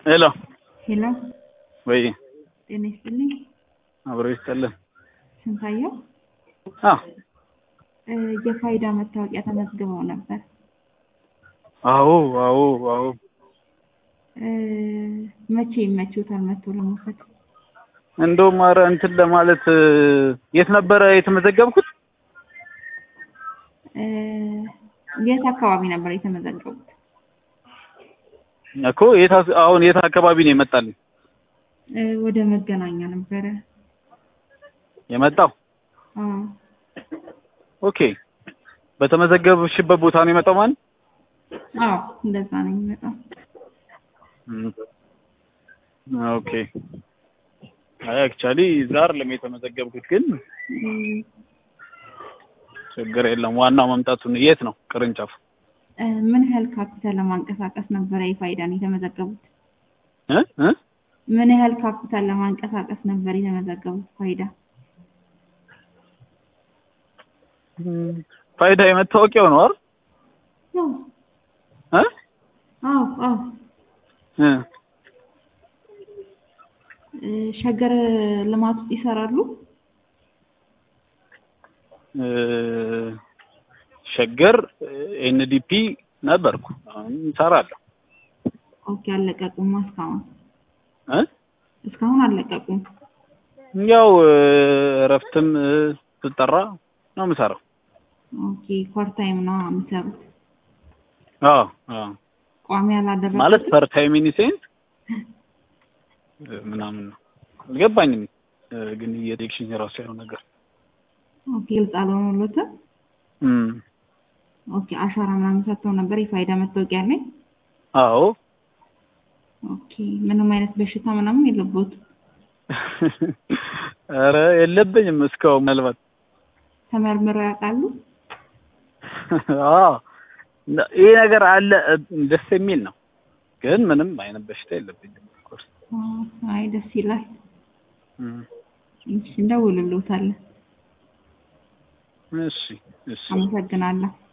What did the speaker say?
ሄሎ ሄሎ ወይ ጤና ይስጥልኝ። አብሮ ይስጥልን። ስንታየው አ እ የፋይዳ መታወቂያ ተመዝግበው ነበር። አዎ አዎ አዎ እ መቼ ይመችዎታል መጥቶ ለመውሰድ? እንደውም ኧረ እንትን ለማለት እ የት ነበረ የተመዘገብኩት? እ የት አካባቢ ነበር የተመዘገቡት? እኮ የት አስ- አሁን የት አካባቢ ነው የመጣልኝ እ ወደ መገናኛ ነበረ። የመጣው? አዎ ኦኬ በተመዘገብሽበት ቦታ ነው የመጣው ማለት? አዎ እንደዛ ነው የሚመጣው። እም። ኦኬ አይ አክቹዋሊ እዛ አይደለም የተመዘገብኩት ግን እ ችግር የለም ዋናው መምጣቱን የት ነው ቅርንጫፉ? እ ምን ያህል ካፒታል ለማንቀሳቀስ ነበረ የፋይዳን የተመዘገቡት? እ እ ምን ያህል ካፒታል ለማንቀሳቀስ ነበር የተመዘገቡት ፋይዳ? ፋይዳ የመታወቂያው ነው አይደል? አዎ እ አዎ አዎ እ እ ሸገር ልማት ውስጥ ይሰራሉ? እ ሸገር ኤንዲፒ ነበርኩ። አሁን እሰራለሁ። ኦኬ አልለቀቁም እስካሁን እ እስካሁን አልለቀቁም። ያው እ እረፍትም እ ስጠራ ነው የምሰራው። ኦኬ ፓርታይም ነው የሚሰሩት። አዎ አዎ ቋሚ ያላደረጉት ማለት ፐር ታይም ኢን ሴንስ ምናምን ነው አልገባኝም። እ ግን የቴክሽን የራሱ ያለው ነገር ኦኬ ግልጽ አልሆነሎትም። እም ኦኬ አሻራ ምናምን ሰጥተው ነበር የፋይዳ መታወቂያ ላይ። አዎ ኦኬ ምንም አይነት በሽታ ምናምን የለቦት? ኧረ የለብኝም እስካሁን ምናልባት ተመርምረው ያውቃሉ? አዎ እና- ይሄ ነገር አለ እ ደስ የሚል ነው። ግን ምንም አይነት በሽታ የለብኝም። ኦፍኮርስ አ- አይ ደስ ይላል። እም እሺ እንደውልልዎታለን። እሺ እሺ አመሰግናለሁ።